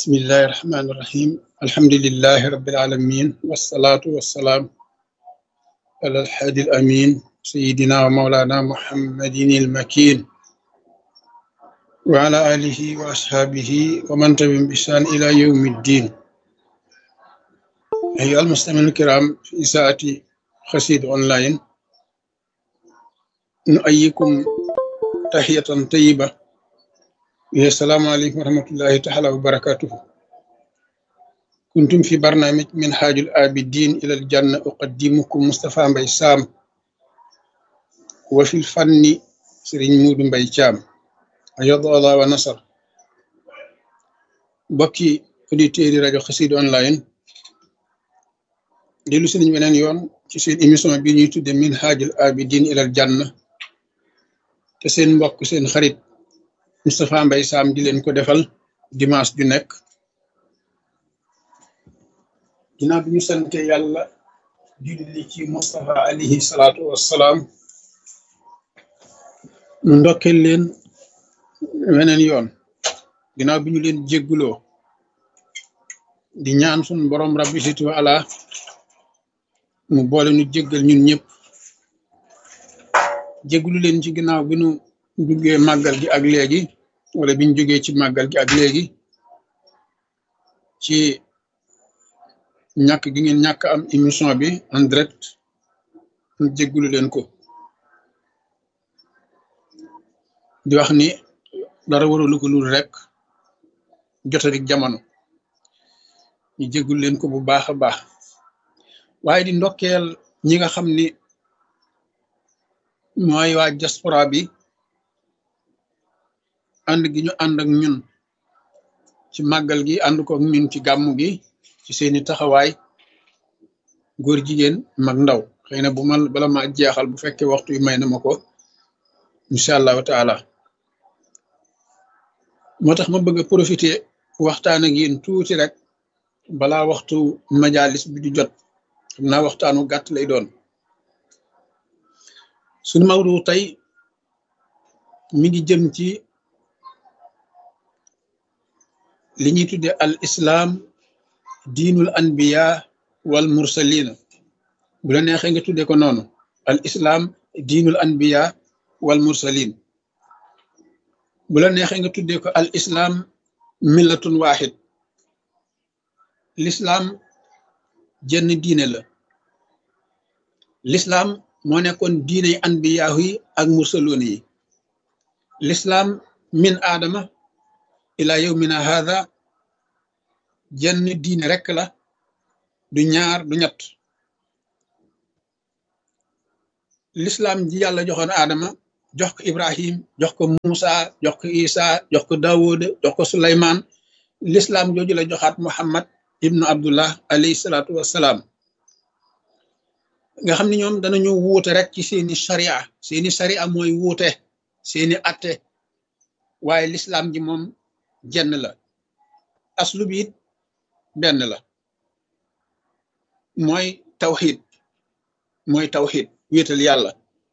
بسم الله الرحمن الرحيم الحمد لله رب العالمين والصلاة والسلام على الحادي الأمين سيدنا ومولانا محمد المكين وعلى آله وأصحابه ومن تبعهم بإحسان إلى يوم الدين أيها المستمعين الكرام في ساعة خسيد أونلاين نؤيكم تحية طيبة يا السلام عليكم ورحمة الله تعالى وبركاته كنتم في برنامج من حاج الآبدين إلى الجنة أقدمكم مصطفى مبي سام وفي الفن سرين مود مبي شام أيض الله ونصر بكي auditeurs rajo Xassida online dellu si nañ beneen yoon ci seen émission bi ñuy tudde min haajul abidin ilal janna te seen mbokk seen xarit Moustapha Mbaye Sam di leen ko defal dimanche ju nekk ginnaaw bi ñu sante yàlla julli ci Moustapha alayhi salaatu wassalaam nu ndokkeel leen weneen yoon ginnaaw bi ñu leen jégguloo di ñaan sun borom rabbi situ ala mu boole nu jéggal ñun ñëpp jéggulu leen ci ginnaaw bi nu duggee màggal gi ak léegi wala biñ jógee ci màggal gi ak léegi ci ñàkk gi ngeen ñàkk am émission bi en direct ñu jéggulu leen ko di wax ni dara waralu ko lul rek jotadik jamono ñu jéggul leen ko bu baax a baax waaye di ndokkeel ñi nga xam ni mooy waa diaspora bi ànd gi ñu ànd ak ñun ci màggal gi ànd ko ak ñun ci gàmmu gi ci seeni taxawaay góor jigéen mag ndaw xëy na bu ma bala ma jeexal bu fekkee waxtu yu may na ma ko incha allahu taala moo tax ma bëgg a profiter waxtaan ak yéen tuuti rek balaa waxtu majalis bi di jot xam naa waxtaanu gàtt lay doon suñu mawdu tey mi ngi jëm ci li ñuy tudde al islam diinul anbiya wal mursalina bu la neexee nga tudde ko noonu al islam diinul anbiya wal mursalin bu la neexee nga tudde ko al islam millatun wahid l'islam jenn diine la l'islam moo nekkoon diiney anbiyaahu yi ak mursaloon yi l'islam min aadama ila yawmina hadha jenn diine rekk la du ñaar du ñett l'islam ji yàlla joxoon aadama jox ko ibrahim jox ko musa jox ko isa jox ko dawood jox ko suleymaan l'islam jooju la joxaat muhammad ibnu abdullah alayhi salaatu wassalaam nga xam ne ñoom danañu wuute rek ci seeni sharia seeni sharia mooy wuute seeni atte waaye l'islam ji moom jenn la aslu bi it benn la mooy tawxid mooy tawxid wéetal yàlla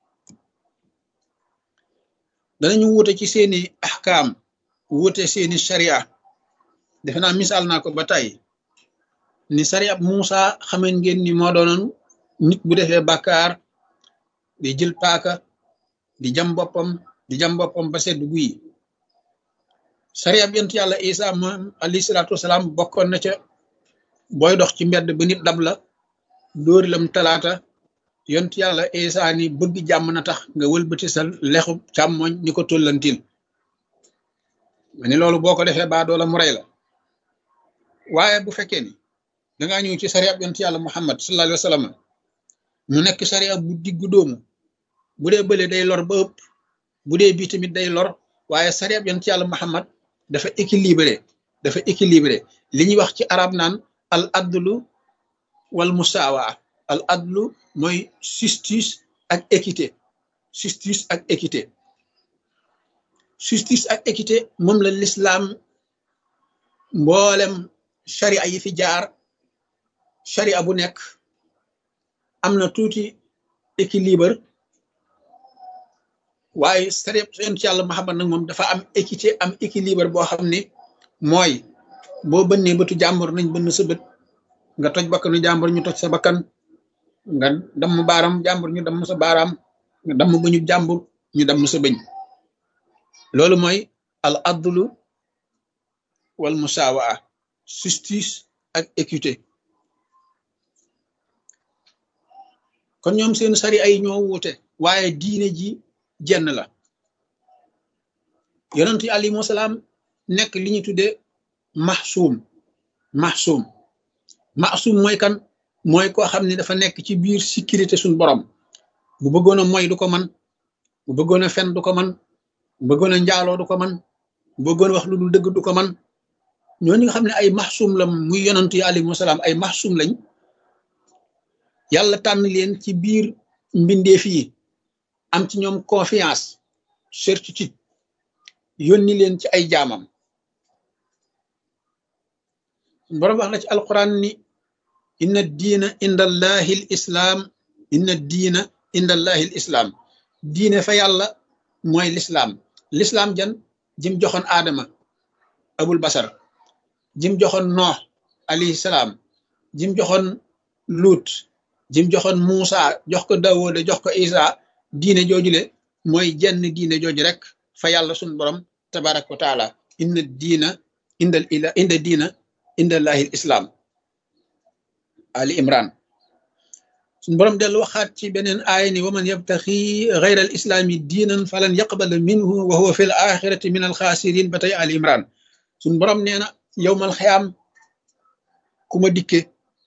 danañu wuute ci seeni ahkaam wuute seeni sharia defe naa misaal naa ko ba tey ni sari ab Muusa xameen ngeen ni moo doonoon nit bu defee bàkkaar di jël paaka di jam boppam di jam boppam ba sedd guyi sari ab yent yàlla isa moom alayhi salaatu wasalaam bokkoon na ca booy dox ci mbedd ba nit dab la dóori lam talaata yont yàlla isa ni bëgg jàmm na tax nga wëlbati sa lexu càmmoñ ni ko tollantil ma ni loolu boo ko defee baa doola mu rey la waaye bu fekkee ni dangaa ñëw ci sariya yonent yàlla muhammad sallallahu alayhi wa sallam mu nekk sariya bu diggu doomu bu dee bële day lor ba ëpp bu dee bii tamit day lor waaye sariya yonent yàlla muhammad dafa équilibré dafa équilibré li ñuy wax ci arab naan al adlu wal musaawa al adlu mooy justice ak équité justice ak équité justice ak équité moom la l'islam mboolem sharia yi fi jaar sharia bu nekk am na tuuti équilibre waaye sharia yonent yàlla Muhammad nag moom dafa am équité am équilibre boo xam ni mooy boo bënnee bëtu jàmbur nañ bënn sa bët nga toj bakkanu jàmbur ñu toj sa bakkan nga damm baaram jàmbur ñu damm sa baaraam nga damm bëñu jàmbur ñu damm sa bëñ loolu mooy al adlu wal musawaa justice ak équité kon ñoom seen sari ay ñoo wuute waaye diine ji jenn la yonent yi alayhimu salaam nekk li ñu tudde maxsuum maxsuum maxsuum mooy kan mooy koo xam ne dafa nekk ci biir sécurité suñ borom bu bëggoon a moy du ko man bu bëggoon a fen du ko man bu bëggoon a njaaloo du ko man bu bëggoon wax lu dul dëgg du ko man ñooñu nga xam ne ay maxsuum la muy yonent yi alayhimu salaam ay maxsuum lañ yàlla tànn leen ci biir mbindeef yi am ci ñoom confiance certitude yónni leen ci ay jaamam borom wax na ci alquran ni inna diina inda allahi l islaam inna diina inda allahi l islaam diine fa yàlla mooy lislaam lislaam jan jim joxoon aadama abul basar jim joxoon noox alayhi salaam jim joxoon luut jim joxoon Muusa jox ko Daawuda jox ko Isa diine joojule mooy jenn diine jooju rek fa yàlla sun borom tabaraka wa taala inna diina indal ila inda diina indallahi l islaam ali imran sun borom dellu waxaat ci beneen aaya ni wa man yabtaxi gayra al islaami diinan falan yaqbala minhu wa huwa fi l axirati min al xaasirin ba tey ali imran sun borom nee na yowmal xiyaam ku ma dikke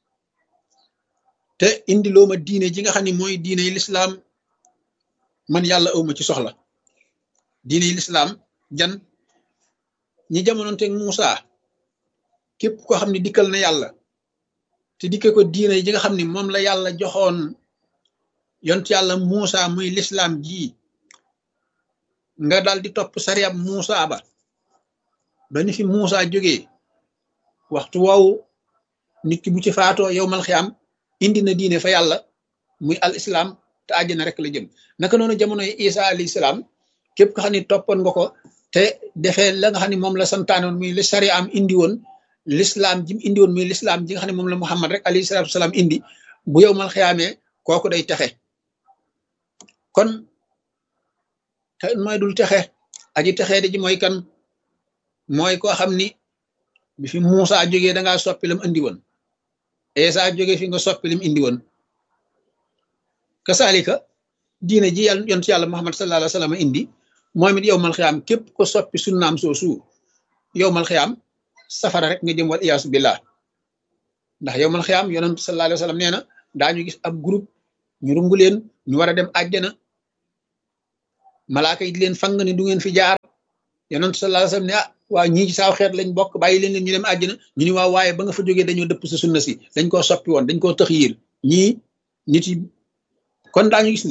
te indi loo ma diine ji nga xam ne mooy diine yi lislaam man yàlla awma ci soxla diine yi lislaam jan ñi jamonoonteeg Muusa képp koo xam ne dikkal na yàlla te dikke ko diine ji nga xam ne moom la yàlla joxoon yont yàlla Muusa muy lislaam ji nga dal di topp sariyab Muusa ba ba ni fi Muusa jógee waxtu woowu nit ki bu ci faatoo yow mal xiyaam indi na diine fa yàlla muy al islam te àjjana rek la jëm naka noonu jamonoy isa alayhi salaam képp ko xam ne toppoon nga ko te defee la nga xam ne moom la santaanoon muy li sari am indi woon l'islam ji mu indi woon muy l'islam ji nga xam ne moom la muhammad rek alayhi salaatu salaam indi bu yow mal xiyaamee kooku day texe kon te mooy dul texe aji texee di ji mooy kan mooy koo xam ni bi fi Muusa jógee da ngaa soppi lam indi woon Eesa jóge fi nga soppi lim indi woon kasaalika diine ji yàlla yonent yàlla Muhammad sallallahu alayhi wa sallam indi moom it yow mal xiyaam képp ko soppi sunnaam soosu yow mal xiyaam safara rek nga jëm wal iyaasu billah ndax yow mal xiyaam yonent sallallahu alayhi wa sallam nee na daañu gis ab groupe ñu rungu leen ñu war a dem àjjana malaaka yi di leen fang ne du ngeen fi jaar yonent sallallahu alayhi wa sallam ne ah waa ñii ci saaw xeet lañ bokk bàyyi leen leen ñu dem àjjana ñu ni waaw waaye ba nga fa jógee dañoo dëpp sa sunna si dañ koo soppi woon dañ koo tëx yiir ñii nit yi kon daañu gis ni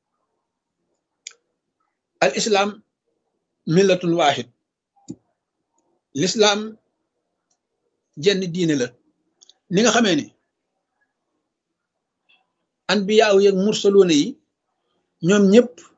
al islam millatun waahid l'islam jenn diine la ni nga xamee ni anbiyaaw yeeg mursaloona yi ñoom ñëpp